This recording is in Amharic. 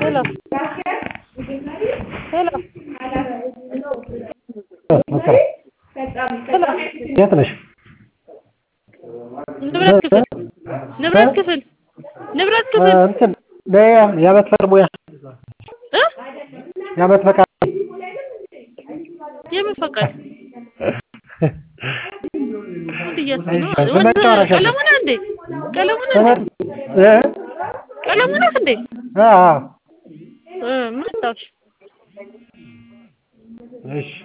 ሄሎ ሄሎ ሄሎ የት ነሽ? ንብረት ክፍል ንብረት ክፍል ንብረት ክፍል እንትን የዓመት ፈቃድ ሙያ እ የዓመት ፈቃድ የምን ፈቃድ ጉድ እያልኩ ነው። እሺ፣ ወንድ መጨረሻ ቀለሙ ነህ እንዴ? ቀለሙ ነህ እንዴ? እ ቀለሙ ነህ እንዴ? አዎ እ ምን አስታውሽ? እሺ